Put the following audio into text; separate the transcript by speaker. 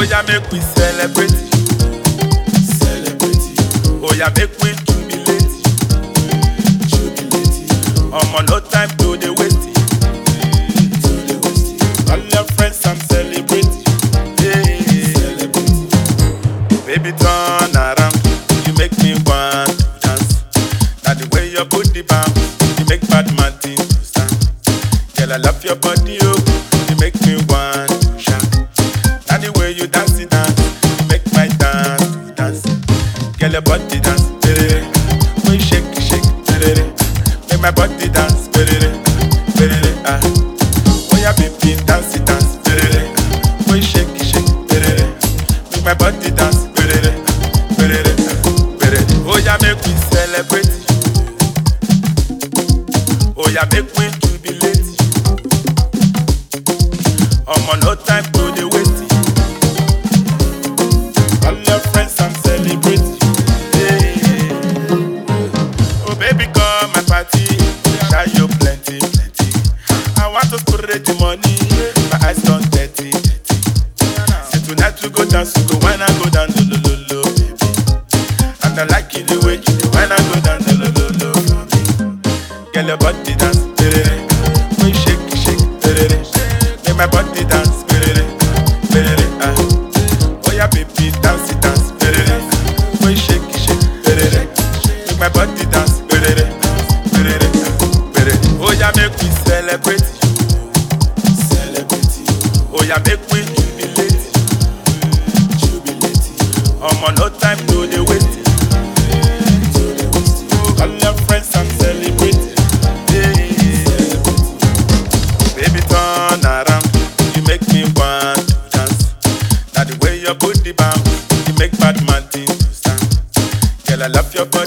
Speaker 1: Oh yeah, make we celebrate.
Speaker 2: Celebrate you,
Speaker 1: Oh yeah, make we jubilate.
Speaker 2: jubilate
Speaker 1: Omo no time to dey waste.
Speaker 2: to the west.
Speaker 1: All your friends I'm celebrating. Yeah.
Speaker 2: Celebrate
Speaker 1: Baby turn around, you make me want to dance. Now the way your booty bounce, you make bad man think to stand. Girl I love your body, oh, you make me want to shout. Now the way you dance it dance, you make my dance to dance. Girl your body dance, berere. When you shake it, shake, berere. Make my body dance, berere, berere, ah. Oh yeah, baby dance it dance, berere. When you shake it, shake, berere. Make my body dance, berere, berere, berere. Oh yeah, make we celebrate. Oh yeah, make we jubilate. Omo no time to dey waste. All your friends I'm celebrating. Yeah. Oh baby come my party, share you plenty, plenty. I want to spread the money, my eyes done dirty, dirty. Say tonight we go dance, we go wine and go down, lo lo lo lo, baby. And I like it the way you do wine and go down, lo lo lo lo, for me. Girl your body dance, berere. When you shake, it, shake, berere. Make my body dance, berere, berere, ah. Oh yeah, baby, dance it, dance, berere. When you shake, it, shake, berere. Make my body dance, berere, berere, berere. Oh yeah, make we celebrate.
Speaker 2: Celebrate you,
Speaker 1: Oh yeah, make we jubilate.
Speaker 2: jubilate
Speaker 1: Omo no time to dey waste.
Speaker 2: to the west.
Speaker 1: All your friends I'm celebrating. Yeah. Baby turn around, you make me want to dance. Now the way your booty bounce, you make bad man think to stand. Girl I love your body.